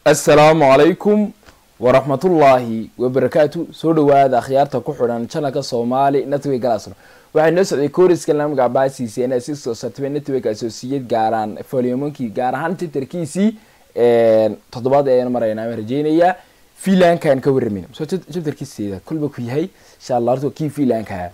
assalaamu calaykum waraxmatullaahi wabarakaatu soo dhawaada akhyaarta ku xidhan janalka soomaali network galasno waxay noo socday koriska lamiga abaasiisa in si soo sartibay network associate gaaraan folyomonkii gaar ahaan twitterkiisii toddobaad ayaan maraynaa waan rajeynayaa filankaan ka waramayna so chapterkiiseeda kulba ku yahay insha allah horta kii filankaa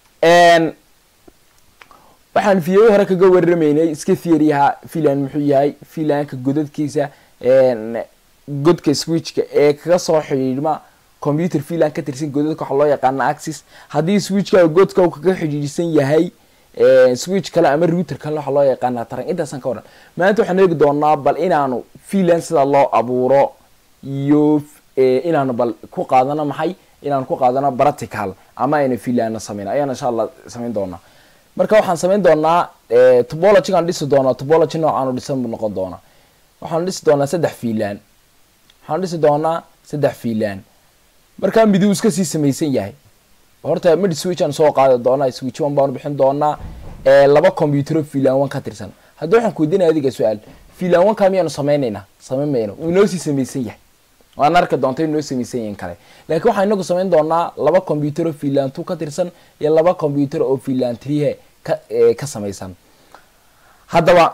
waxaan fiyayo hore kaga waramaynay iska theoryha filan muxuu yahay filanka godadkiisa godka switchka ee kaga soo xidhiidhma computer filan ka tirsan godadka waxaa loo yaqaana axis haddii switchka godka uu kaga xidhiidhsan yahay switch kale ama router kale waxaa loo yaqaana taran intaasan ka waran maanta waxaan eegi doonaa bal inaanu filan sida loo abuuro iyo inaanu bal ku qaadano maxay inaanu ku qaadano practical ama aynu filana sameyna ayaan insha allah samayn doonaa marka waxaan samayn doonaa topologygaan dhisi doonaa topology noocaanu dhisan buu noqon doonaa waxaanu dhisi doonaa saddex filan waxaanu dhisi doonaa saddex filan markaa miduu iska sii samaysan yahay horta mid switch aan soo qaadi doonaa switch one baanu bixin doonaa laba computero filan one ka tirsan haddii waxaan kuweydiinaya adiga su-aal filan one ka miyaanu sameynaynaa samayn mayno uu inoo sii samaysan yahay waan arki doonta inoo samaysan yahin kale laakiin waxaan inagu samayn doonaa laba computero filan two ka tirsan iyo laba computer oo filan three ka ka samaysan haddaba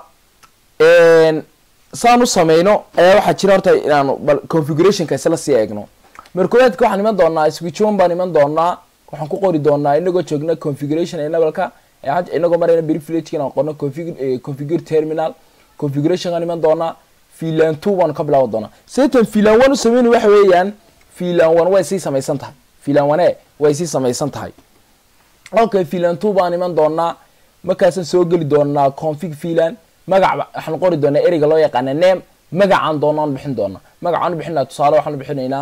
saan u sameyno ayaa waxaa jira horta inaanu bal configurationka isla sii eegno markooaadka waxaan iman doonaa switch one baan iman doonaa waxaan ku qori doonaa inagoo joogna configuration enableka inagoo marayna brivilege inaan qorno configure terminal configurationkaan iman doonaa filan two baan ka bilaaban doonaa setan filan one u sameyna waxa weeyaan filan one way sii samaysan tahay filan one way sii samaysan tahay okay filan two baan iman doonaa markaasaan soo geli doonaa config filan magac waxaan qori doonaa ereyga loo yaqaana name magacaan doonaan bixin doonaa magacaan bixinaa tusaale waxaan bixinaynaa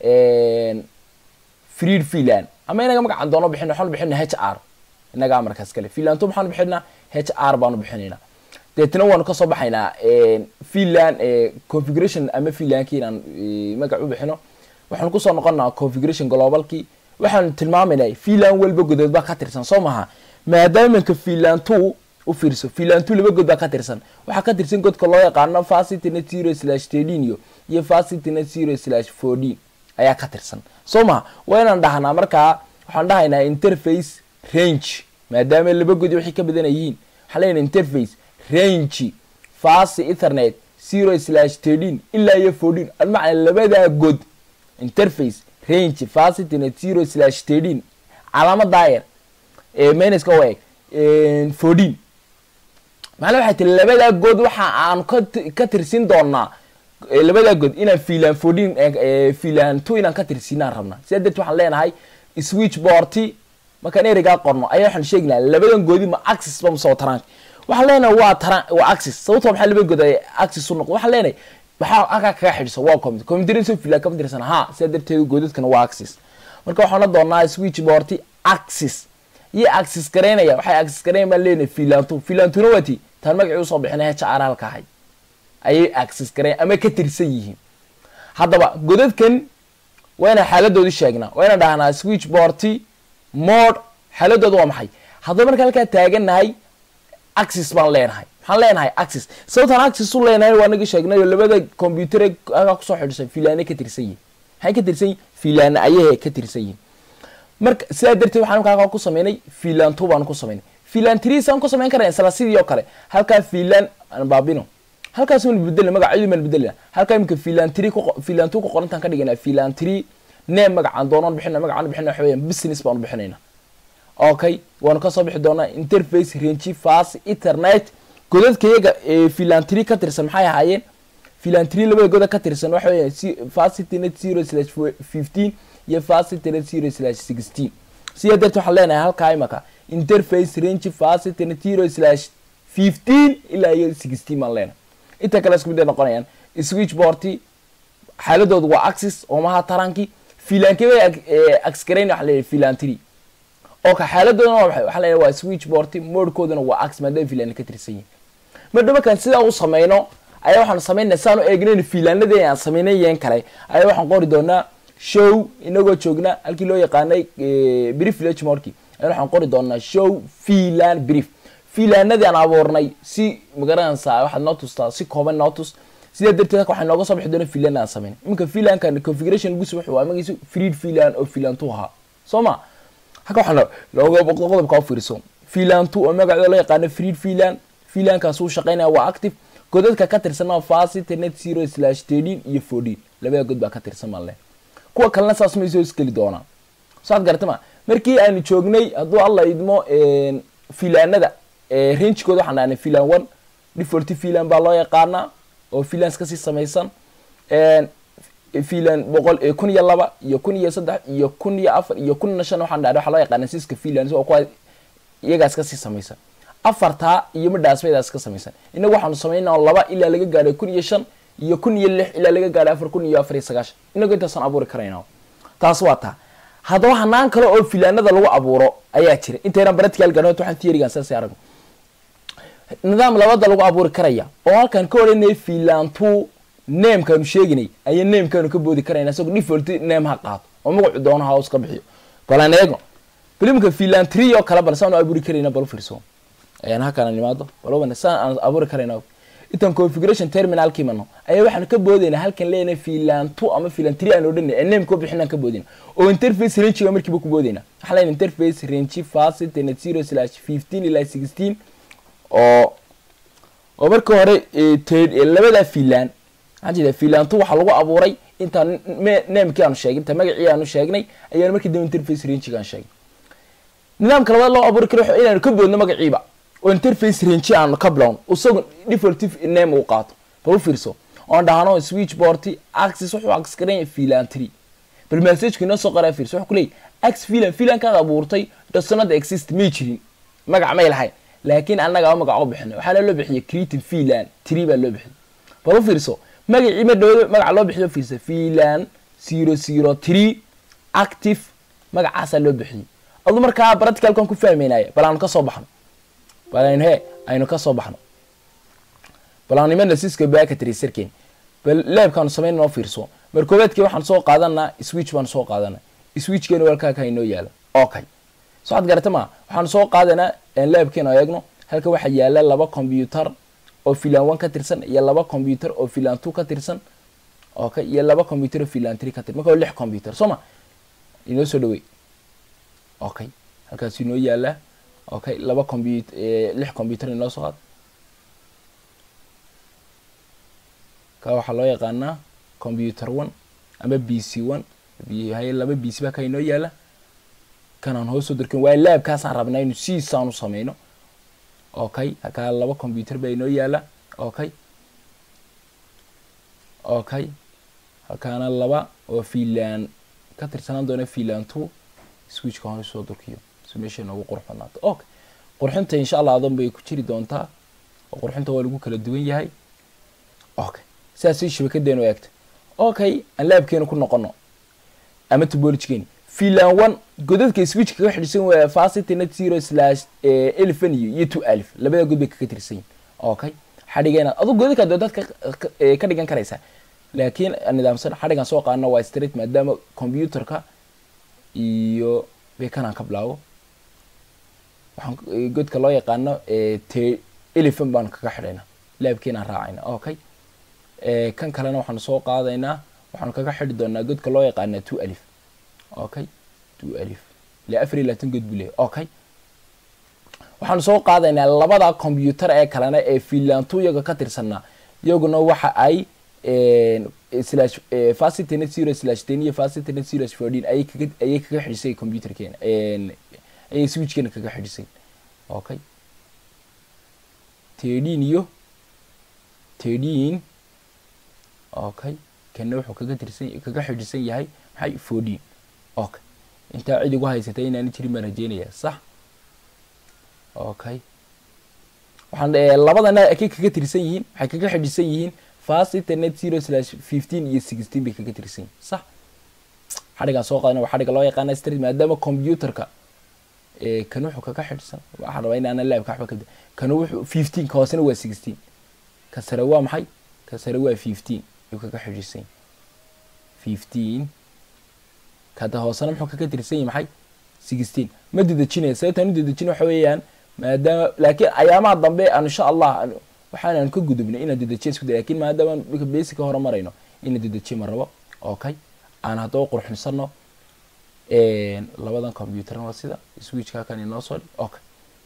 freed filan ama inaga magacaan doono bixin waxaan bixinaa h r inaga markaas kale filan two maxaan bixinaa h r baanu bixinaynaa deetna waanu kasoo baxaynaa filan configuration ama filankii inaan magac u bixino waxaan kusoo noqonaa configuration globalkii waxaan tilmaamaynaa filan walba godood baa ka tirsan soo maha maadaamanka filan two u fiirso filan two laba god baa ka tirsan waxaa ka tirsan godka loo yaqaano facitnet zero slash tedinio iyo facitnet zero slash fourteen ayaa ka tirsan soo maha waa inaan dhahnaa markaa waxaan dhahaynaa interface range maadaama laba godi waxay ka badan yihiin waxaan leenahay interface range faci ethernet zero slash thirteen ilaa iyo fourteen almacna labadaa god interface range facitnet zero slash thirteen calaama daayar minuska u eg fourteen macnaa waxay tiri labadaa good waxa aan ka tirsin doonaa labadaa good inaan filan fourteen filan two inaan ka tirsinaan rabnaa sidaa darti waxaan leenahay switch boarty markaan ereygaa qorno ayaa waxaan sheeginaa labadan goodi ma axis ba masoo tarank waxaan leenahay waa taran waa axis sababtoo maxaa laba good ay axis u noqdo waxaan leenahay maxaa halkaa kaga xidhiso waa computer computer filan kama tirsan ha sidaa darteed goodadkana waa axis marka waxaan la doonaa switch boarty axis iyo axis garaynaya waxay axis garayn baan leenahay filantu filantuna waati taan magacii usoo bixinay h r halka ahay ayay axis garayn ama ka tirsan yihiin haddaba godadkan waa inaan xaaladoodu sheegnaa waa inaan dhahnaa switch boarty mode xaaladooda waa maxay haddaba marka halkaa taaganahay axis baan leenahay maxaan leenahay axis sababtaan axis u leenahay waa naga sheegnayo labada computer halkaa kusoo xidhisan filaane ka tirsan yihin maxay ka tirsan yihin filaane ayahe ka tirsan yihin marka sidaa darteed waxaan marka halkaa ku sameynay filan two baan ku sameynay filan three saan ku samayn karna isla sidii oo kale halkaa filan aan baabino halkaas waan bedelna magacyadu maan bedelna halkaa imika filan three filan two ku qorantaan ka dhigana filan three name magacaan doonaan bixina magacaan bixina waxa weeyaan business baanu bixinayna okay waanu kasoo bixi doonaa interface range fast ethernet godadka iyaga filan three ka tirsan maxay ahaayeen filan three labada goda ka tirsan waxa weeyaan fast ethernet zero slash fifteen iyo facitnet zero slash sixteen sidaa darteed waxaan leenahay halkaa imaka interface range facitnet zero slash fifteen ilaa iyo sixteen baan leenahay inta kale isku mid ay noqonayaan switch boarty xaaladoodu waa axis oo maha taranki filankii bay axgarayn waxa leeyahay filan three oka xaaladoodana waa maxay waxaa leeyahay waa switch boarty modekooduna waa axis maadaama filan ka tirsan yihin marka markaan sidaa u sameyno ayaa waxaan sameynaa saan u eegnayn filaanadii aan sameynay yeen kale ayaa waxaan qori doonaa show inagoo joogna halkii loo yaqaanay brief village morki ayaa waxaan qori doonaa show filan brief filaanadii aan abuurnay si magaranaysaa waxaad noo tustaa si kooban noo tus sidaa darteed halka waxaa nooga soo bixi doona filan aan samayn iminka filankan configuration lagu soo wuxuu magaciisa freed filan oo filan two ahaa soo ma halka waxaa looga qodobka u fiirso filan two oo magacooda loo yaqaano freed filan filankaas uu shaqeynaya waa active godadka ka tirsanaa facility net zero slash thirteen iyo fourteen labada god baa ka tirsan malle kuwa kalena saas may soo iskeli doonaa saad garata ma markii aanu joognay hadduu alla idmo filaanada rangekooda waxaan dhahnay filan one default filan baa loo yaqaanaa oo filans kasii samaysan filan boqol kun iyo laba iyo kun iyo saddex iyo kun iyo afar iyo kun iyo shan waxaan dhahnay waxaa loo yaqaana siska filans oo kuwa iyagaas kasii samaysan afartaa iyo midhaasbaydaas ka samaysan inagu waxaanu samaynaa laba ilaa laga gaadhay kun iyo shan iyo kun iyo lix ilaa laga gaadhay afar kun iyo afar iyo sagaashan inagu intaasaan abuuri karayna taas waa taa haddaba hanaan kale oo filaanada lagu abuuro ayaa jira intaynan baratical gaadho waxaan theorygan saas aragno nidaam labada lagu abuuri karaya oo halkaan ka odhanaya filantu namekaanu sheeginay ayaa namekaanu ka boodi karayna isagoo default name ha qaato oo magacu doono ha iska bixiyo balan eego bilimka filan tree oo kale bal saanu abuuri karayna bal fiirso ayaan halkaan nimaado bal saan aan abuuri karayna intaan configuration terminalkii mano ayaa waxaan ka boodayna halkan leenahay filan two ama filan three aan odhanay ee nameka bixinaan ka boodayna oo interface range markiiba ku boodayna waxaan leenahay interface range facet net zero slash fifteen ilaa sixteen oo oo marka hore labada filan maxaan jeeda filan two waxaa lagu abuuray intaan namekii aanu sheegay inta magacii aanu sheegnay ayaan markii dambe interface range aan sheegay nidaamka labaad loo abuuri karo inaanu ka boodno magaciiba oo interface range aanu ka blown isagu default name uu qaato bal u fiirso oon dhahno switch board axis wuxuu axis garan filan tree bal message inoo soo qoraa fiirso wuxuu kuleeyahy ax filan filankaad abuurtay doesn't exist may jirin magac may lahayn laakiin annaga magac u bixinay waxaana loo bixiyay creative filan tree baa loo bixiyay bal u fiirso magacii ma dhawada magaca loo bixiyo fiirsa filan zero zero tree active magacaasaa loo bixiyay adu markaa practicalkan ku fahmaynaya bal aanu ka soo baxno bal aynu he aynu ka soo baxno bal aan nimana siska backatry sirkeen bal leebkaanu samayn noo fiirso mar koobaadkii waxaan soo qaadanaa switch baan soo qaadanaa switchkeena walkaaka inoo yaala okay so waxaad garata ma waxaanu soo qaadanaa leebkeena eegno halka waxaa yaala laba computer oo filan one ka tirsan iyo laba computer oo filan two ka tirsan okay iyo laba computer oo filan three ka tirsan marka lix computer soo ma inoo soo dhawey okay halkaas inoo yaala okay laba comput lix computer inoo soo qaad ka waxaa loo yaqaanaa computer one ama b c one hay laba b c ba ka inoo yaala kanaan hoos soo dirkan waayo laabkaasaan rabnaa inu siisaanu sameyno okay halkaa laba computer baa inoo yaala okay okay halkaana laba oo filan ka tirsanaan doona filan two switchka hoos soo durkiyo si meesha noogu qurux badnaato okay qurxinta insha allah adan bay ku jiri doontaa oo qurxinta waa lagu kala duwan yahay okay sidaasay shabakadeenu eegta okay aan laabkeenu ku noqono ama topologikeeni filan one godadka switch kaga xidhisan waa facility net zero slash eleven iyo iyo two alif labada god bay kaga tirsan yihin okay xadhigeena adu godadka doodaad ka dhigan karaysaa laakiin nidaamsan xadhigan soo qaadana waa straight maadaama computerka iyo bekanaan ka bilaabo waxaan godka loo yaqaano t eleven baanu kaga xidhayna laabkeenaan raacayna okay kan kalena waxaanu soo qaadaynaa waxaanu kaga xidhi doonaa godka loo yaqaana two alif okay two alif ilaa afar iyo labaatan god buu leeyahy okay waxaanu soo qaadaynaa labada computer ee kalena ee filantu iyaga ka tirsanaa iyaguna waxa ay slash facility net zero slash ten iyo facility net zero fourteen ayay kaga ayay kaga xidhisay computerkeena ayay switchkeena kaga xidhisay okay thirteen iyo thirteen okay kana wuxuu kaga tirsan kaga xidhisan yahay maxay fourteen okay intaa cid igu haysatay inaani jirin baan rajeynaya sax okay waxaan labadana akay kaga tirsan yihiin waxay kaga xidhisan yihiin facility net zero slash fifteen iyo sixteen bay kaga tirsan yihiin sax xadhigaan soo qaadana waa xadhiga loo yaqaana street maadaama computerka kan wuxuu kaga xidhsan waxaan rabaa inaana laabka waxba ka kan wuxuu fifteen ka hoosena waa sixteen ka sare waa maxay ka sare waa fifteen ayuu kaga xidhisan yahay fifteen kada hoosena muxuu kaga tirsan yahay maxay sixteen ma dedejinaya sababtaan u dedejin waxa weeyaan maadaama laakiin ayaamaha dambe aan insha allah waxaanaan ka gudubnay inaan dedejiya isku day lakin maadaama dhulka basica hore marayno inaan dedejiya ma rabo okay aan haddaba qurxinsano labadan computer waa sida switchka kan inoo soo dhig okay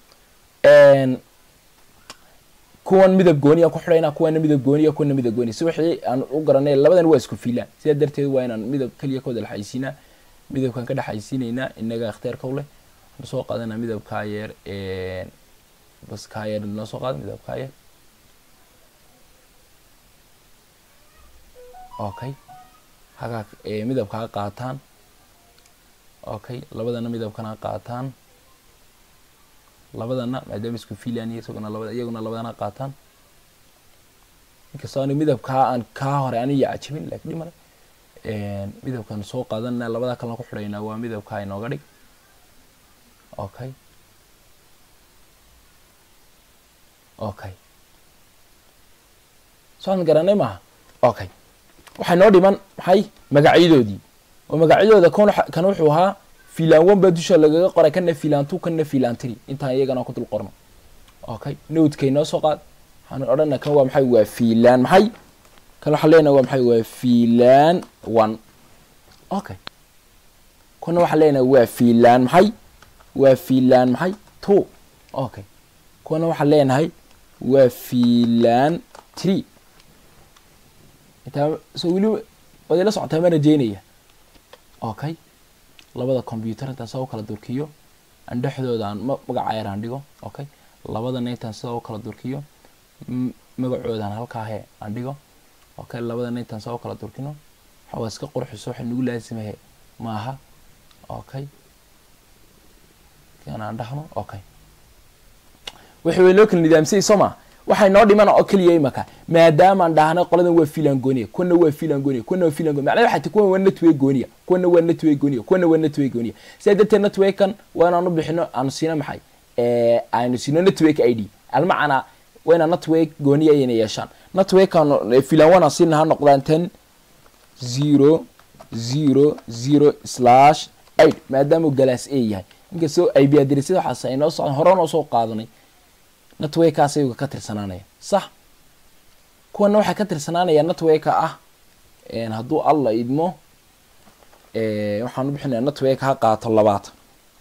kuwan midab gooniya ku xidhayna kuwana midab gooniya kuwana midab gooniya si wixii aan u garanay labadan waa isku fiilaan sidaa darteed waa inaan midab keliya ka wada dhexaysiinaa midabkan ka dhexaysiinaynaa inaga ikhtiyaarka u leh aan soo qaadanaa midabkaa yeer bas kaa yeer noo soo qaada midabkaa yeer okay hagaa midabkaa qaataan okay labadana midabkana qaataan labadana maadaama isku fiilaan isaguna labada iyaguna labadana qaataan inkastoo ani midabkaa aan kaa hore aniya cajabin lakin dhimale midabkan soo qaadanna labada kalena ku xidhaynaa waa midabkaa inooga dhig okay okay soan garanay maaha okay waxay noo dhiman maxay magacyadoodii oo magacyadooda kon kan wuxuu ahaa filan one baa dusha lagaga qoray kana filan two kana filan three intaan iyagana ku dul qorno okay nodekay noo soo qaad waxaan odhana kan waa maxay waa filan maxay kan waxaan leenahay waa maxay waa filan one okay kuna waxaan leenahay waa filan maxay waa filan maxay two okay kuna waxaan leenahay waa filan three intaa so weliba waad ila socotaa ma rajeynaya okay labada computer intaan sida u kala durkiyo aan dhexdooda aan magaca yar aan dhigo okay labadana intaan sida u kala durkiyo magacoodaan halkaahe aan dhigo okay labadana intaan sida u kala durkino waxa waa iska qurxiso waxa nagu laasimahe maaha okay kan aan dhahno okay wixii way loo kala nidaamsayay soo maa waxay noo dhiman oo keliya imaka maadaamaan dhahnay qoladan waa filan gooniya kuna waa filan gooniya kuna waa filan gooniya macnaha waxay ti kuwan waa netway gooniya kuna waa netway gooniya kuna waa netway gooniya sidaa darteed netwaykan waa inaan u bixino aanu siino maxay aanu siino network i d almacana waa inaan network gooniya ayna yeeshaan networkan filan one aan siina ha noqdaan ten zero zero zero slash eight maadaama galaas a yahay inkastoo ib adresyada waxaas ay noo socdaan hore noo soo qaadanay networkaas ayaga ka tirsanaanaya sax kuwana waxay ka tirsanaanaya networka ah hadduu alla idmo waxaan u bixinaya network ha qaato labaatan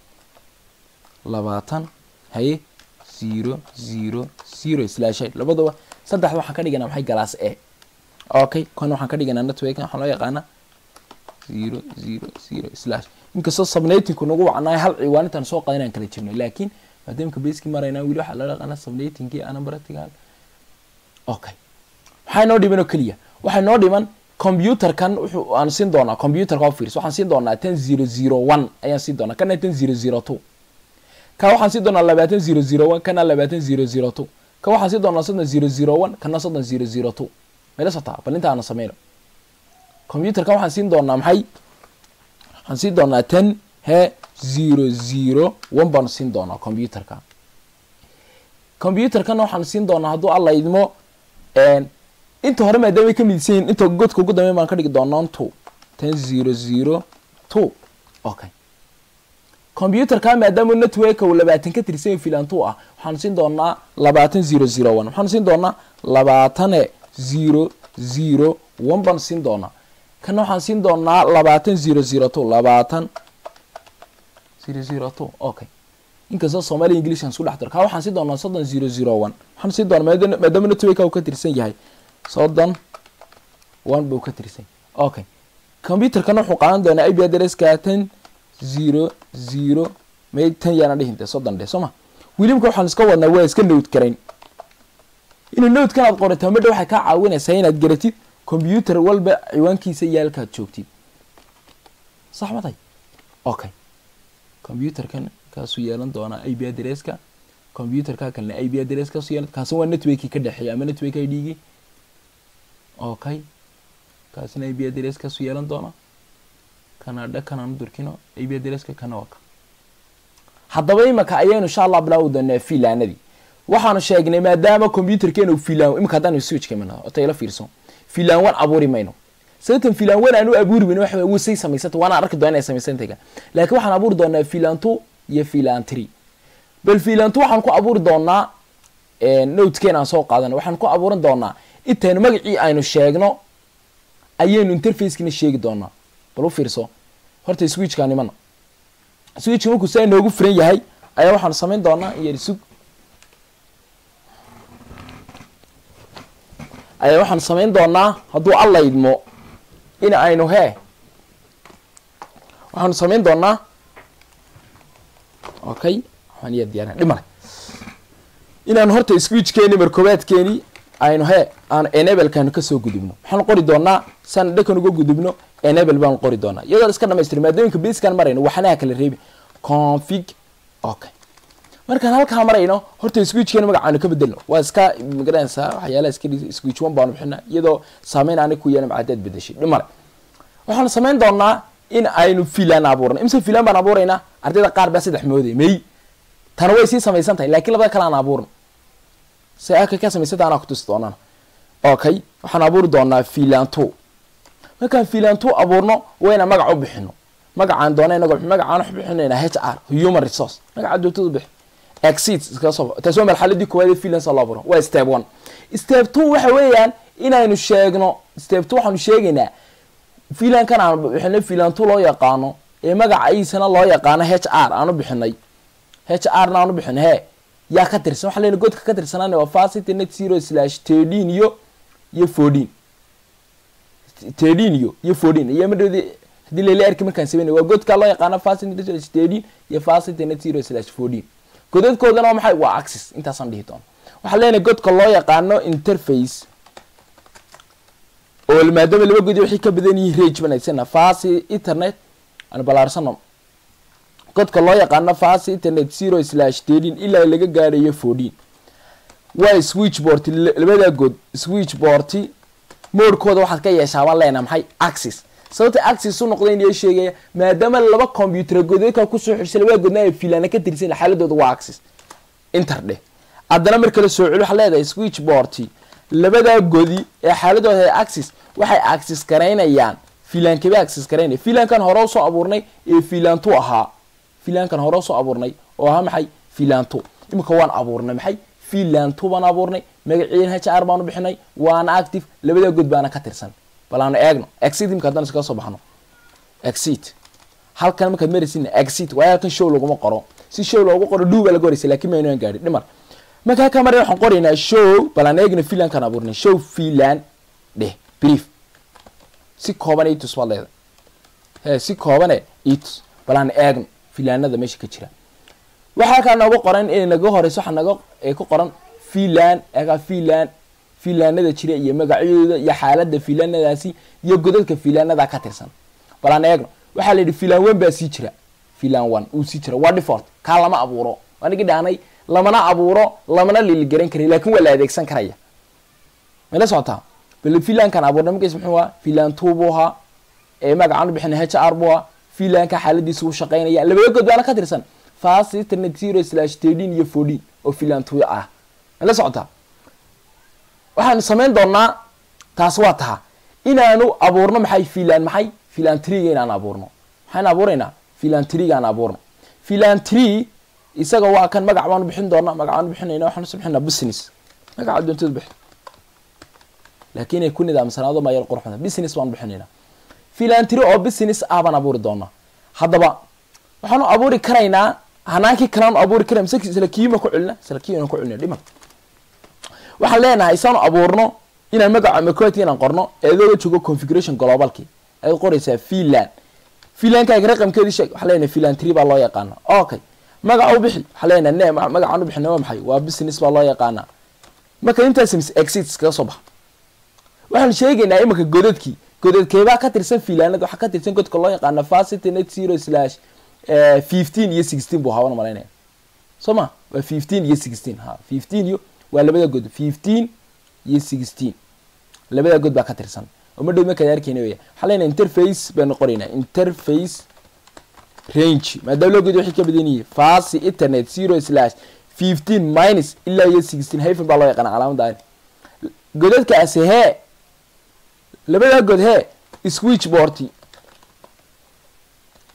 labaatan haye zero zero zero slash eight labadaba saddexda waxaan ka dhiganaa maxay galaas e okay kuwana waxaan ka dhiganaa network waxaan loo yaqaana zero zero zero slash inkastoo subnetinku nagu wacnaay hal ciwaan intaan soo qadan inaan kala jirno laakiin maadaamka baski maraynaa weli waxaa loo yaqaana subnetinkii anabaratigal okay waxaa noo dhiman oo keliya waxaa noo dhiman computerkan wuxuu aan siin doonaa computerka oo fiirs waxaan siin doonaa ten zero zero one ayaan siin doonaa kana ten zero zero two ka waxaan siin doonaa labaatan zero zero one kana labaatan zero zero two ka waxaan siin doonaa soddon zero zero one kana soddon zero zero two mayla sotaa bal inta aana sameyno computerkan waxaan siin doonaa maxay waxaan siin doonaa ten he zero zero one baanu siin doonaa computerka computerkana waxaan siin doonaa hadduu alla idmo inta hore maadaama ay ka midsan yihin inta godka ugu dambeyn baan ka dhigi doonaa two ten zero zero two okay computerka maadaama networka uu labaatan ka tirsan yahay filan two ah waxaan siin doonaa labaatan zero zero one waxaan siin doonaa labaatane zero zero one baan siin doonaa kana waxaan siin doonaa labaatan zero zero two labaatan zero zero two okay inkastoo soomaaliya english aan isku dhex daro ka waxaan siin doonaa soddon zero zero one waxaan siin doonaa maadaama networka uu ka tirsan yahay soddon one buu ka tirsan okay computerkana wuxuu qaadan doonaa ib adresska ten zero zero may tan yaana dhihinte soddon dhe soo ma wilimka waxaan iska wadnaa waa iska nowd garayn inuu nowdkan aad qorato madha waxay kaa caawinaysaa inaad garatid computer walba ciwaankiisa iyo halkaad joogtid sax matay okay computerkan kaasuu yeelan doonaa ib adresska computerka kalena ib adress kaasuu yeelan kaasna waa networkii ka dhexeeya ama network i d-gii okay kaasina ib adress kaasuu yeelan doonaa kana dha kanaan durkino ib adresska kana waa ka haddaba imaka ayaynu insha allah bilaawi doonaa filaanadii waxaanu sheegnay maadaama computerkeena uu filaan imika haddaan switchka imana ota ila fiirso filaan wan abuuri mayno sababtan filaan wan aan u abuuri mayno waxa wuu say samaysanta waana arki doona inay samaysantayga laakiin waxaan abuuri doonaa filaan two iyo filaan three bal filaan two waxaan ku abuuri doonaa notekeena aan soo qaadana waxaan ku abuuran doonaa intaynu magacii aynu sheegno ayaynu interfacekina sheegi doonaa bal u fiirso horta switchka nimana switchka markuu saa inoogu furan yahay ayaa waxaanu samayn doonaa in yar sug ayaa waxaanu samayn doonaa hadduu alla idmo in aynu hee waxaanu samayn doonaa okay waxaan iya diyaarin dhimale inaanu horta switchkeeni markoobaadkeeni aynu hee aanu enabelkaanu kasoo gudubno waxaanu qori doonaa saan dhakan uga gudubno enable baanu qori doonaa iyadoo iska dhamaystira maadooyinka baskan marayno waxanaha kala reebi config okay markaan halkaa marayno horta switchkeena magacaanu ka bedelno waa iska magaranaysaa waxyaalaha iska switch one baanu bixina iyadoo saameyn anig ku yeela macadaad bedeshay dhimale waxaanu samayn doonaa in aynu filan abuurno imse filan baan abuuraynaa ardayda qaar baa saddex mooday may tana way sii samaysan tahay lakiin labada kale aan abuurno se aka ka samaysanta anaa kutusi doonana okay waxaan abuuri doonaa filanto markaan filanto abuurno waa inaan magac u bixino magacaan doona inago magacaan wax bixinayna h r human resource magaca joogtada bixi exit iskaga soo taas waa marxaladii koowaad ee freelance loo abuuro waa step one step two waxa weeyaan inaynu sheegno step two waxaanu sheegaynaa filankan aan bixinay filan two loo yaqaano ee magacaisana loo yaqaano h r aanu bixinay h r na aanu bixinay he yaa ka tirsan waxa lena godka ka tirsanaan waa facity net zero slash thirteen iyo iyo fourteen thirteen iyo iyo fourteen iyo madhowdi hadii lala arki markaan sameynay waa godka loo yaqaano facity net zero slash thirteen iyo facity net zero slash fourteen godadkoodana waa maxay waa axis intaasaan dhihi doona waxaa leenahay godka loo yaqaano interface oo maadaama laba godi waxay ka badan yihiin rage banaysana fasi internet aan balaarsano godka loo yaqaano fasi internet zero slash thirteen ilaa laga gaarayo fourteen waa switchboard labada god switchboard moodkooda waxaad ka yeeshaa baan leenaha maxay axis sababta axis u noqda in sheegaya maadaama laba computer godadka kusoo xidhsay labada godna ay filana ka tirsan xaaladooda waa axis inter dheh haddana mar kale soo celi waxaa leedahay switchboard labadaa godi ee xaaladooda ee axis waxay axis garaynayaan filankaba axis garaynaya filankan hore usoo abuurnay ee filantu ahaa filankan hore usoo abuurnay oo ahaa maxay filantu imika waan abuurnay maxay filantu baan abuurnay magaciin h r baanu bixinay waana active labadaa god baana ka tirsan bal aanu eegno exit imika haddana iskaga soo baxno exit halkan markaad maraysin exit waayo halkan show laguma qoro si show loogu qoro dhuu baa laga horeysa lakin maynu aan gaadhin dhimar markaa ka maray waxaan qoraynaa show bal aan eegna filankaan abuurnay show filan dheh brief si kooban itus baad leedahay he si koobane itus bal aan eegno filaanada meesha ka jira waxaa halkaa nooga qoran inay naga horeyso waxaa naga ku qoran filan egaa filan filaanada jira iyo magacyadooda iyo xaalada filaanadaasi iyo godadka filaanada ka tirsan bal aan eegno waxaa la yidhi filan one baa sii jira filan one uu sii jira waa default kaa lama abuuro anigi dhaanay lamana abuuro lamana liligaran karay lakin waa la adeegsan karaya mala socotaa bal filankan abuurnay magaciis muxuu ahaa filan two buu ahaa ee magacaan u bixinay h r buu ahaa filanka xaaladiisa u shaqaynaya labada god baana ka tirsan fast internet zero slash thirteen iyo fourteen oo filan two ah mala socotaa waxaanu samayn doonaa taas waa taha inaanu abuurno maxay filan maxay filan triga inaan abuurno maxaan abuuraynaa filan triga aan abuurno filan tree isaga waa kan magac baanu bixin doonaa magacaan bixinayna waxaan usu bixinaa business magaca doontada bixi laakiin ay ku nidaamsanaado mayar qurxda business baanu bixinaynaa filantry oo business ah baan abuuri doonaa haddaba waxaanu abuuri karaynaa hanaankii kaleanu abuuri karay mise isla kiima ku celina isla kiima ku celina dhiman waxaan leenahay isaanu abuurno inaan magaca macoti inaan qorno eedooga joogo configuration globalki ayaad qoraysaa filan filankaaga raqamkeedii sheeg waxaa leenahay filantry baa loo yaqaana okay magaca u bixi waxaa leenahay ne magacaan u bixina waa maxay waa business baa loo yaqaanaa marka intaas mis exits kaga soo baxa waxaan sheegaynaa imanka godadkii godadkeebaa ka tirsan filaanada waxaa ka tirsan godka loo yaqaana facity net zero slash fifteen iyo sixteen buu hawan malaynaya soo ma waa fifteen iyo sixteen ha fifteen iyo waa labada god fifteen iyo sixteen labada god baa ka tirsan oo ma dhow markaad arkeyna weya waxaa leenahay interface baynu qoraynaa interface range maadaama loo god waxay ka badan yihiin fasi internet zero slash fifteen minus ilaa iyo sixteen hyphen baa loo yaqaana calaamada ari godadkaasi hee labadaa god hee switchboard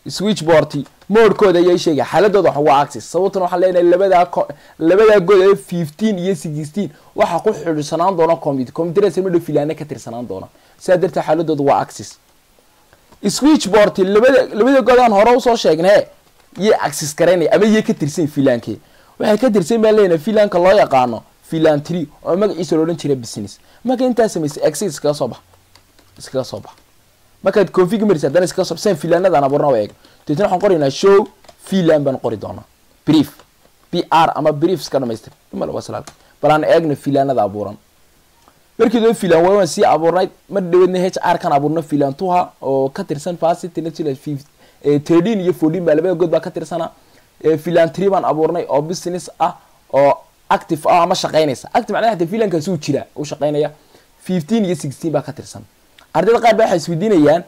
switchboard moodkooda ayay sheegay xaaladooda waxa waa access sababtan waxaan leenahay labadaa co- labadaa good ee fifteen iyo sixteen waxaa ku xidhisanaan doona computer computerdaas madhow filaane ka tirsanaan doona sidaa darteed xaaladooda waa access switchboard labada labada good aan hore usoo sheegnay yay access garaynaya ama yay ka tirsan filaankee waxay ka tirsan baan leenahay filaanka loo yaqaano filan tree oo magaciisa loodhan jiray business marka intaa samaysay access iskaga soo bax iskaga soo bax markaad config marisa haddana iskaga soo saan filaanadaan abuurna waa eeg deetna waxaan qoraynaa show filan baan qori doonaa brief b r ama brief iska dhamaystir imala waa salaad bal aan eegno filaanada abuuran markii doo filan waa waan sii abuurnayd mar dhaweedna h r kan abuurno filan tuha oo ka tirsan facility natural thirteen iyo fourteen baa labada good baa ka tirsana filan tree baan abuurnay oo business ah oo active ah ama shaqaynaysa active macnaha hata filankaasi uu jira uu shaqaynaya fifteen iyo sixteen baa ka tirsan ardayda qaar ba waxay isweydiinayaan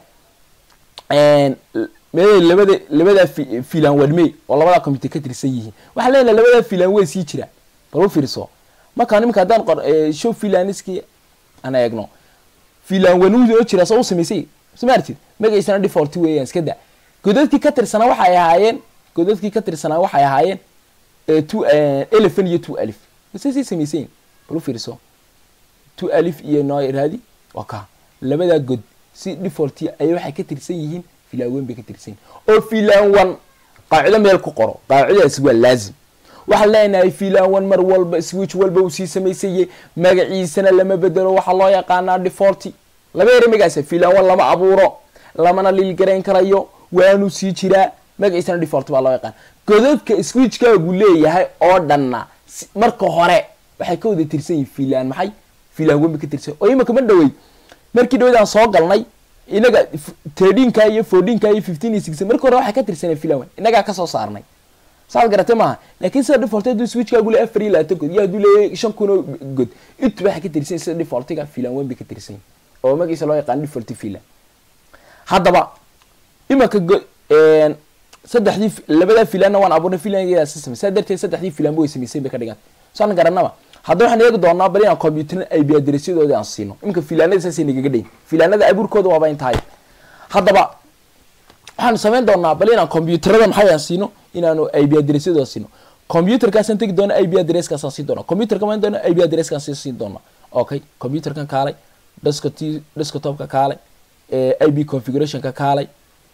mee labada labada fi- filan wadme oo labada computer ka tirsan yihiin waxaa leenahay labada filan way sii jira bal u fiirso markaan iminka haddaan qor eh, show filaniski aan eegno filan wanuudi oo jira soo u samaysay soo ma artid magaciisana default weeyaan iska da godadkii ka tirsanaa waxay ahaayeen godadkii ka tirsanaa waxay ahaayeen eh, two eh, elephant iyo two alif masay sii samaysayin bal u fiirso two alif iyo noo raadi waa ka labadaa god si default ay waxay ka tirsan yihiin filan weyn bay ka tirsan yihiin oo filan one qaacido meel ku qoro qaacidadaasi waa laazim waxaan leenahay filan one mar walba switch walba uu sii samaysayey magaciisana lama bedelo waxaa loo yaqaanaa default laba ere magaciisa filan one lama abuuro lamana lilgarayn karayo waanu sii jiraa magaciisana default baa loo yaqaan godadka switchkaagu leeyahay oo dhanna si- marka hore waxay ka wada tirsan yihiin filan maxay filan weyn bay ka tirsan oo imika ma dhawey markii dhaweyd aan soo galnay inaga tirdinka iyo fourteenka iyo fifteen iyo sixteen marka hore waxay ka tirsaneen filan weyn inagaa kasoo saarnay saad garatay maaha laakiin sida default hadduu switchkaagu le afar iyo labaatan god iyo hadduu leeyahay shan kun oo god intuba waxay ka tirsan yihiin sida defaultiga filan weyn bay ka tirsan yihiin oo magaciisa loo yaqaan default filan haddaba imanka go- een, saddexdii fi- labadaa filanna waan abuurnay filangeeda si samay saa darteed saddexdii filanba way samaysay bay ka dhigan saan garanaba hadda waxaan eegi doonaa bal inaan computer ay biyadirasyadoodii aan siino iminka filaanada saasay nagaga dhayin filaanada abuurkooda waaba intahay haddaba waxaanu samayn doonaa bal inaan computerada maxay aan siino inaanu ib adressadooda siino computerkaasaan tegi doona ib adresskaasaan siin doona computerka maan doona ib adresskaan sii siin doona okay computerkan kaalay desktop desktopka kaalay ib configurationka kaalay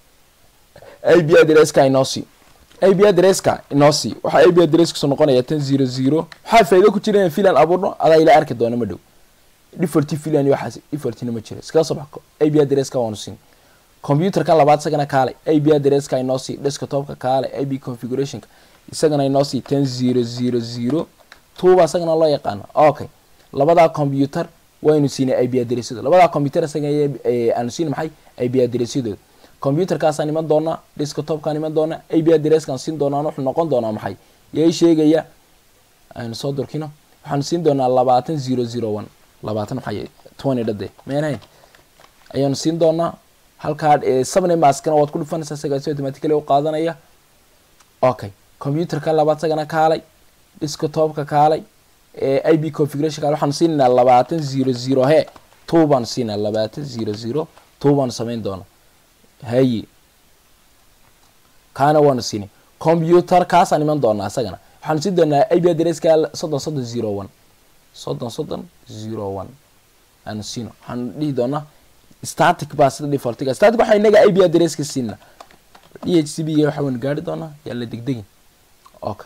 ib adresska inoo sii ib adresska inoo sii waxaa ib adresskiisu noqonaya tan zero zero waxaa faa'iido ku jira inaan filan abuurno adaa ila arki doona ma dhow default filan iyo waxaas defaultina ma jiro iskaga soo baxo ib adresska waanu siin computerkan labaad isagana kaalay ib adresska inoo sii desktopka kaalay ib configurationka isagana inoo sii ten zero zero zero tuuba isagana loo yaqaano okay labadaa computer waynu siinay ib adressadooda labadaa computer isaga aanu siin maxay ib adressadooda computerkaasaan iman doonaa desktopkaan iman doonaa ib adresskaan siin doonaan wuxuu noqon doonaa maxay yay sheegaya aynu soo durkino waxaanu siin doonaa labaatan zero zero one labaatan maxay twenty dhade meenayn ayaanu siin doonaa halkaa sabne maskana waad ku dhufanaysaa isagaasi automatically u qaadanaya okay computerka labaad isagana kaalay desktopka kaalay ib configuration kaalay waxaanu siinaynaa labaatan zero zero he two baanu siinaa labaatan zero zero two baanu samayn doonaa haye kaana waanu siinay computer kaasaan iman doonaa isagana waxaanu siin doonaa ib adresska soddon soddon zero one soddon soddon zero one aanu siino waxaanu dhihi doonaa static baa sida defaultiga static waxaa inaga ib adresska siina d h c b ga waxa waynu gaari doonaa yaa la degdegin okay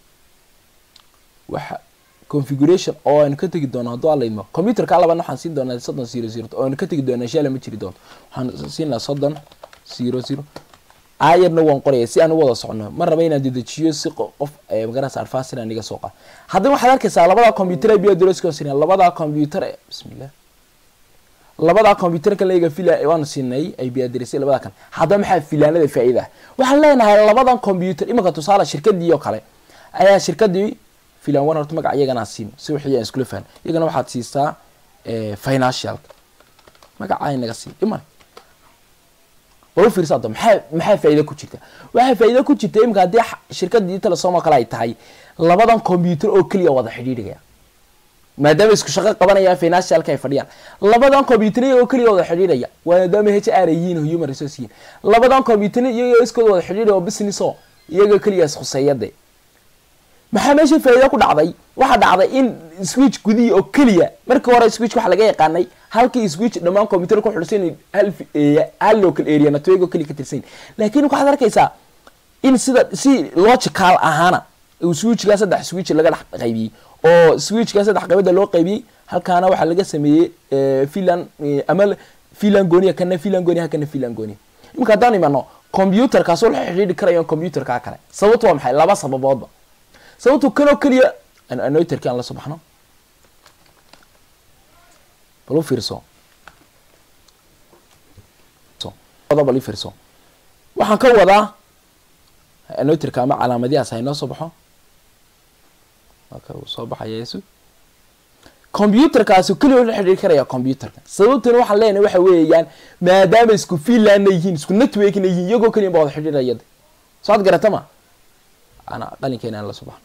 waxa configuration oo aynu ka tegi doono hadduu alaydmo computerka labaadna waxaan siin doonaa soddon zero zero oo aynu ka tegi doonaa insha alla ma jiri doonto waxaan siinaa soddon zero zero ayarna waan qoraya si aan u wada socno ma raba inaan dedejiyo si qof magaranaysa adfasir aan iga soo qaado haddana waxaad arkaysaa labadaa computer ib adresska siinaa labadaa computer bismillah labadaa computerka layga fila waanu siinay ib adress labadaa kan haddaba maxaa filaanada faa'iida ah waxaan leenahay labadan computer imanka tusaale shirkadii oo kale ayaa shirkadii filan one horta magac iyagana siin si wixii aan iskula fahan iyagana waxaad siisaa financial magaca inaga sii iman wala fiirsa hadda maxaa maxaa faa'iida ku jirta waxaa faa'iida ku jirta iminka haddii shirkadii telesom oo kale ay tahay labadan computer oo keliya wada xidhiidhigaya maadaama isku shaqo qabanayaan financialka ay fadhiyaan labadan computer iyagoo keliya wada xidhiidhaya maadaama h r ay yihiin oo human resource yihiin labadan computer iyagoo iskooda wada xidhiidhaya oo business oo iyagoo keliya iskhuseeyade maxaa meesha faa'iida ku dhacday waxaa dhacday in switch gudihii oo keliya markii hore switch waxa laga yaqaanay halkii switch dhammaan computer ku xidhsan hal hal local area network oo keliya ka tirsan laakiin waxaad arkaysaa in sida si logical ahaana uu switchgaa saddex switch laga dhex qaybiyey oo switchgaa saddex qaybada loo qaybiyey halkaana waxaa laga sameeyey filan ama filan gooniya kana filan gooniya kana filan gooniya imika haddaan imano computerkaas oo la xidhiidhi karayo computerkaa kale sababtu waa maxay laba sababoodba sababtu kanoo keliya anoiterki aan la soo baxno bal u fiirso bal u fiirso waxaan ka wadaa anoiterka ama calaamadiyaas ha inoo soo baxo marka uu soo baxaya yesu computerkaasi keliya la xidhiiri karaya computerka sababtuna waxaan leenahay waxa weeyaan maadaama isku fiinlandna yihiin isku networkna yihiin iyagoo keliya ba wada xidhiirayada soo ad garata ma ana qalinkeena aan la soo baxno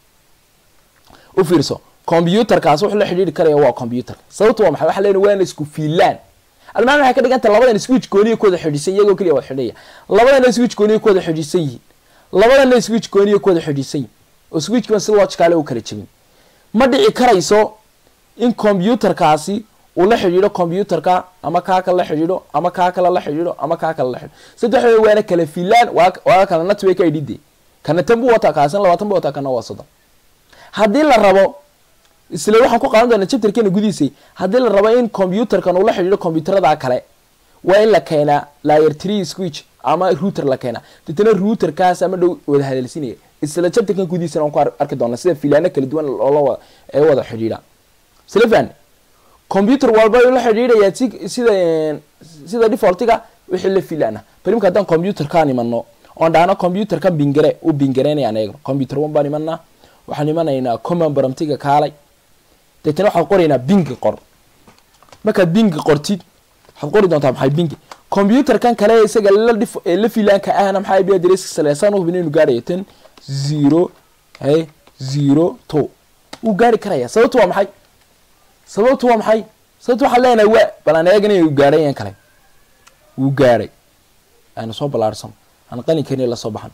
u fiirso computerkaas wuxuu la xidhiiri karaya waa computerka sababtu waa maxay waxaa leenahay waana isku fiinland almaan waxay ka dhiganta labadan switch gooniya ku wada xidhiisan iyagoo keliya wada xidhiiraya labadana switch gooniya ku wada xidhiisan yihiin labadana switch gooniya ku wada xidhiisan yihiin oo switchkan si logicaale u kala jebin ma dhici karayso in computerkaasi uu la xidhiidho computerka ama kaa kale la xidhiidho ama kaa kale la xidhiidho ama kaa kale la xidhiidho saddexdooda waana kala filaan waa kala network ay dhide kana tan buu wataa kaasan labaatan buu wataa kana waa soddon haddii la rabo isla waxaan ku qaadan doonaa chapterkeena gudihiisay haddii la rabo in computerkan uu la xidhiidho computerada kale waa in la keenaa layer tree switch ama router la keenaa deetana routerkaas ama dhow wada hadalsinaya isla chapterkan gudihiisana waan ku arki doonaa sida filaano kala duwan loola ee wada xidhiidha isla fahne computer walba ayuu la xidhiidhayaa si sida sida defaultiga wixii la filaana bal imka haddaan computerkaan imano oon dhahno computerkan bingare u bingareynayaan eegno computer one baan imanaa waxaan imanaynaa common baramtiga kaalay deetana waxaad qoraynaa bingi qor markaad bingi qortid waxaad qori doontaa maxay bingi computerkan kale isaga la dhif la filaanka ahna maxaa bi adresska saleesaan u hubin inuu gaarayo ten zero he zero two wuu gaari karaya sababtu waa maxay sababtu waa maxay sababtu waxaan leenahay waa bal aan eegana inuu gaadhay yan kale wuu gaadhay aana soo ballaarsan aan qalinkeeni la soo baxan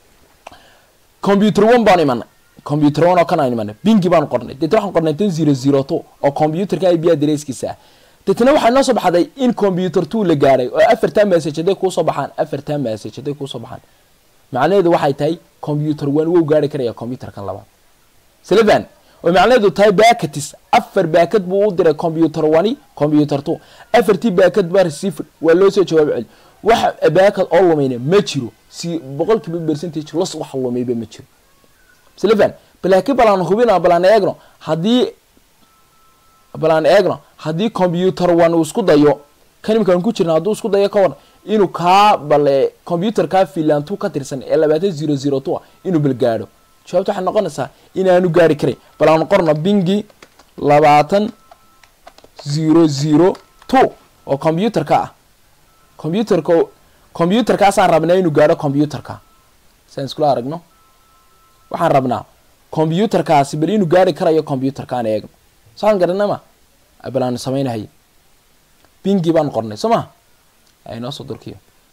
computer one baan imanay computer one oo kan aan imanay bingi baan qornay deetna waxaan qornay ten zero zero two oo computerka ib adresskiisa ah deetna waxaa noo soo baxday in computer two la gaadhay oo afartan message hadday kuusoo baxaan afartan message hadday kuusoo baxaan macnaheedu waxay tahay computer one wou gaari karaya computerkan labaad slevan oo macnaheedu tahay bakatis afar baakad buu u diray computer one computer two afartii baakad baa receiver waa loo soo jawaab celi wax baakad oo lumayna ma jiro si boqol kiiba percentage los wax lumayba ma jiro slevan balaakiin balaan hubina balaan eegno haddii balaan eegno haddii computer one uu isku dayo kan imkaan ku jirna hadduu isku dayo ka waran inuu kaa bale computer kaa filantu ka tirsan ee labaatan zero zero two inuu bal gaadho jawaabta waxay noqonaysaa inaanu gaari karay bal aan qorno bingi labaatan zero zero two oo computerka ah computerka computerkaasaan rabnaa inuu gaadho computerka saan iskula aragno waxaan rabnaa computerkaasi bal inuu gaari karayo computerkaan eegno saan garanama bal aanu samaynahay bingi baan qornay soo ma aynoo soo durkiyo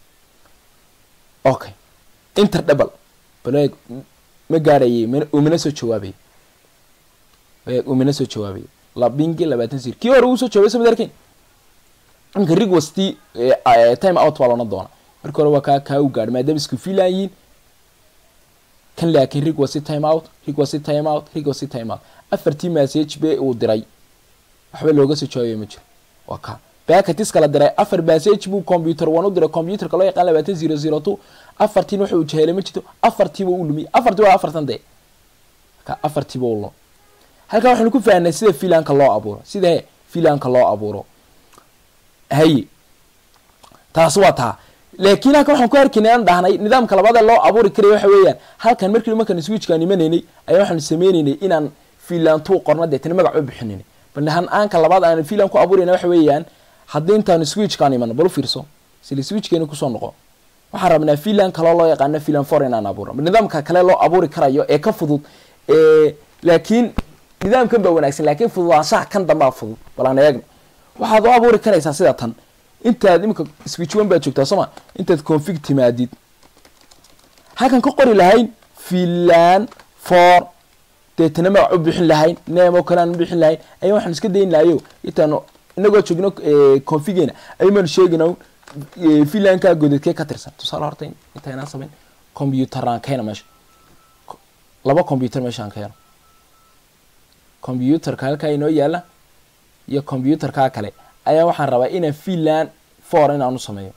okay inter double bal eeg ma gaarayay umana soo jawaabay umana soo jawaabay la bingi labaatan sir kii hore uu soo jawaabay samad arkin imka rig was ti time out baa loona doona marka hore waa kaa kaa u gaadhay maadaama isku filayiin kan laakiin rig was time out rig was time out rig was time out afartii message be uu diray waxba looga soo jawaabay ma jiro waa kaa bakatis kala diray afar message buu computer one u diray computerka loo yaqaan labaatan zero zero two afartiin wuxuu jahelay ma jirto afartiiba u lumiyay afartii waa afartan dee ka afartiiba u lum halkan waxaynu ku fahanay sida filanka loo abuuro sida he filanka loo abuuro haye taas waa taa laakiin halkan waxaan ku arkaynay aan dhahnay nidaamka labaad ee loo abuuri karaya waxa weeyaan halkan markii markaan switchkaan imanaynay ayaa waxaanu sameynaynay inaan filantuu qorno deetana magac u bixinaynay bal han-aanka labaad aan filan ku abuurayna waxa weeyaan haddii intaanu switchkaan imano bal u fiirso sila switchkeeni kusoo noqo waxaan rabnaa filan kaloo loo yaqaano filan for inaan abuuro nidaamka kale loo abuuri karayo ee ka fudud laakiin nidaamkan baa wanaagsan laakiin fududaanshaha kan dambaa fudud balaan eegna waxaad u abuuri karaysaa sida tan intaad iminka switch one baad joogtaa sooma intaad config timaadid halkan ka qori lahayn filan for deetana magac u bixin lahayn name oo kale aan u bixin lahayn ayaa waxaan iska dayn lahayo intaanu inagoo joogno configeena aymaanu sheegina filankaa godadkee ka tirsan tusaale horta intaynaan samayn computeraan keena meesha laba computer meeshaan keeno computerka halkaa inoo yaala iyo computerkaa kale ayaa waxaan rabaa inaan filan for inaan u sameeyo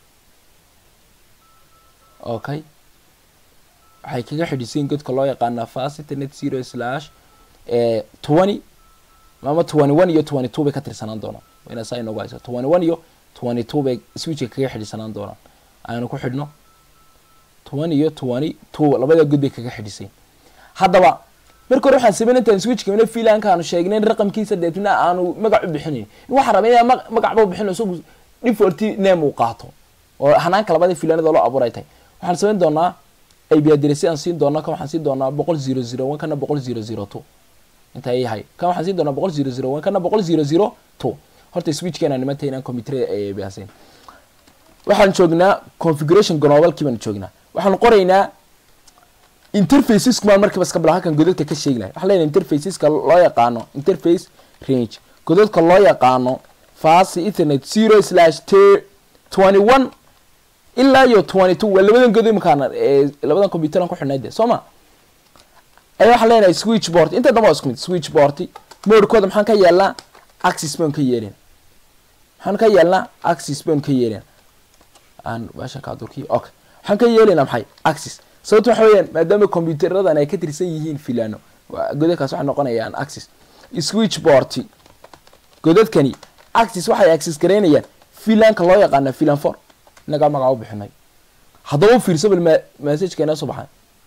okay waxay kaga xidhisayin godka loo yaqaana facity net zero slash twenty ama twenty one iyo twenty two bay ka tirsanaan doonaan ina saa inoogu haysa twenty one iyo twenty two bay switchka kaga xidhisanaan doonaan aynu ku xidhno twenty iyo twenty two labada god bay kaga xidhisayin haddaba marka hore waxaan sameyn intaan switchka filanka aanu sheegnayn raqamkiisa deetna aanu magac u bixinayn waxaan rabay inaan magacba bixino isagu default name uu qaato oo hanaanka labada filanada loo abuuray tahay waxaan samayn doonaa ib address aan siin doona kan waxaan siin doonaa boqol zero zero one kana boqol zero zero two inta yahay kan waxaan siin doonaa boqol zero zero one kana boqol zero zero two horta switchkeena nimanta inaan computer baasayn waxaan joognaa configuration globalkii baan joognaa waxaan qoraynaa interfaceska maan markiiba iska bila halkan godadka ka sheegi lahay waxaan leenahay interfaceska loo yaqaano interface range godadka loo yaqaano fast ethernet zero slash t twenty one ilaa iyo twenty two waa labadan godo imakaana labadan computeran ku xidhnay de soo ma ayaa waxaan leenahay switch board inta damba waa isku mid switch board modkooda maxaan ka yeelnaa axis baan ka yeelin maxaan ka yeelnaa axis baan ka yeelin aan baashan ka durkiyo okay waxaan ka yeelinaa maxay axis sababta waxa weeyaan maadaama computeradan ay ka tirsan yihiin filano godadkaas waxay noqonayaan axis switch board godadkani axis waxay axis garaynayaan filanka loo yaqaana filan for inagaa magaca u bixinay haddaba u fiirso bal messageka inoo soo baxay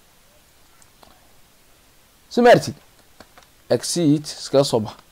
so ma artid exit iskaga soo baxa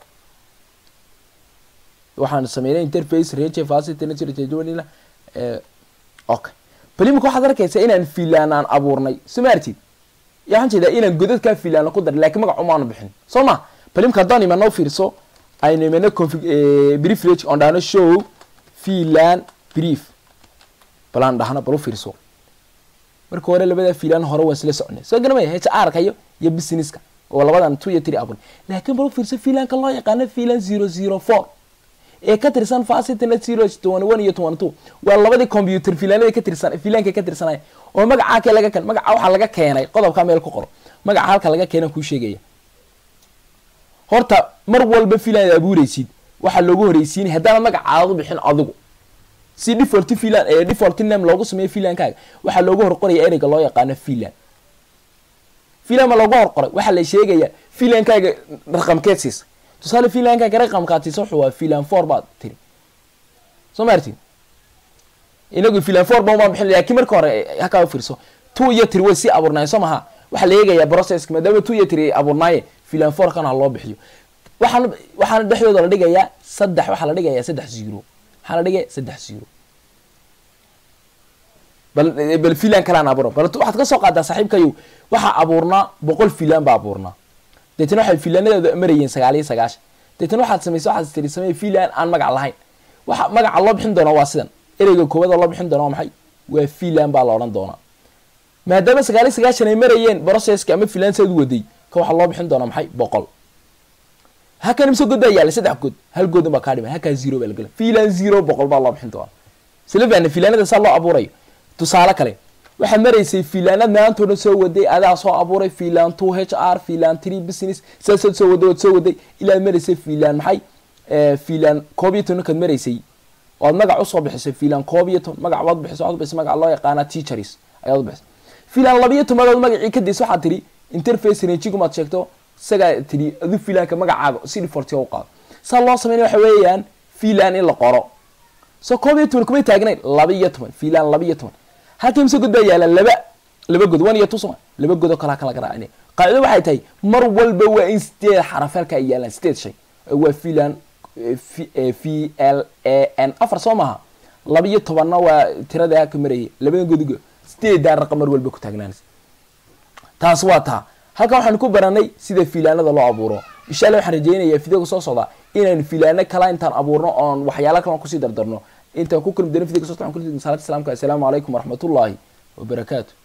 waxaan sameynay interface range facility nature okay bal imika waxaad arkaysaa inaan filaan aan abuurnay so ma artid ya waxaan jeedaa inaan godadkaa filaana ku daray lakin magac umaanu bixin soo ma bal imika haddaan imano fiirso aynu imano config brief range on dhahno show filan brief balaan dhahna bal u fiirso marka hore labada filan hore waa isla soconay soo garamaya h r ka iyo iyo businesska oo labadan two iyo three abun laakiin bal u fiirso filanka loo yaqaano filan zero zero four ee ka tirsan facitnet zero twenty one iyo twenty two waa labadii computer filanada ka tirsan filanka ka tirsanaya oo magacaa ke laga keen magaca waxaa laga keenay qodobkaa meel ku qoro magaca halka laga keenan kuu sheegaya horta mar walba filan ad abuureysid waxaa loogu horeysiinay haddaana magacaada u bixin adigu si default filan ee default name loogu sameeyo filankaaga waxaa loogu horqoraya ereyga loo yaqaano filan filan ma loogu horqoray waxaa la sheegaya filankaaga raqamkeed siisa tusaale filankaaga raqamkaad siisa wuxuu waa filan four baad tiri soo ma artid inagu filan four ba maan bixin laakiin marka hore hakaa u fiirso two iyo tiri way sii abuurnaayeen soo maha waxaa la eegayaa processka maadaama two iyo tiri ay abuurnaayeen filan four kana ha loo bixiyo waxaan waxaana dhexdooda la dhigayaa saddex waxaa la dhigayaa saddex zero maxaa la dhigay saddex zero bal bal filan kalaan abuura bal waxaad ka soo qaadaa saaxiibkayow waxaa abuurnaa boqol filan baa abuurnaa deetana waxay filanadooda marayeen sagaal iyo sagaashan deetana waxaad samaysa waxaad tiri samey filan aan magac lahayn waxa magaca loo bixin doonaa waa sidan ereyga koobada loo bixin doona waa maxay waa filan baa la odhan doonaa maadaama sagaal iyo sagaashan ay marayeen processka ama filan saad u waday ka waxaa loo bixin doonaa maxay boqol hakan imse god baa yaallay saddex god hal godun baa kaa dhiman halkaa zero baa lagala filan zero boqol baa loo bixin doonaa isla faana filanada saa loo abuurayo tusaale kale waxaad maraysay filaanad maantoo dhan soo waday adaa soo abuuray filan two h r filan three business saasaad soo waday ood soo waday ilaad maraysay filan maxay filan koob iyo toban kaad maraysay oad magac usoo bixisay filan koob iyo toban magac waad bixisay waxaad bixisay magac loo yaqaana teachers ayaad bixisay filan laba iyo tobadood magacii kadis waxaad tiri interface ranjigumaad sheegto isagaa tiri adu filanka magacaaga si default u qaado saa loo sameynaya waxa weeyaan filan in la qoro so koob iyo toban kumay taagnayn laba iyo toban filan laba iyo toban halka imse god baa yaalaan laba laba god one iyo two soma laba god oo kalaa kala garaacinay qaacido waxay tahay mar walba waa in sideed xaraf halka ay yaalaan sideed shay waa filan v l a n afar soo maaha laba iyo tobanna waa tirada ka marayay labada godigo sideedaa raqam mar walba ku taagnaanaysa taas waa taa halkan waxaanu ku baranay sida fiilaanada loo abuuro insha allah waxaan rajeynayaa fideoga soo socda inaynu fiilaano kala intaan abuurno oon waxyaala kalan kusii dardarno intaan ku kulmi doono fideoga soo socda waxaan ku salaatu salaamka assalaamu calaykum waraxmatullaahi wabarakaatu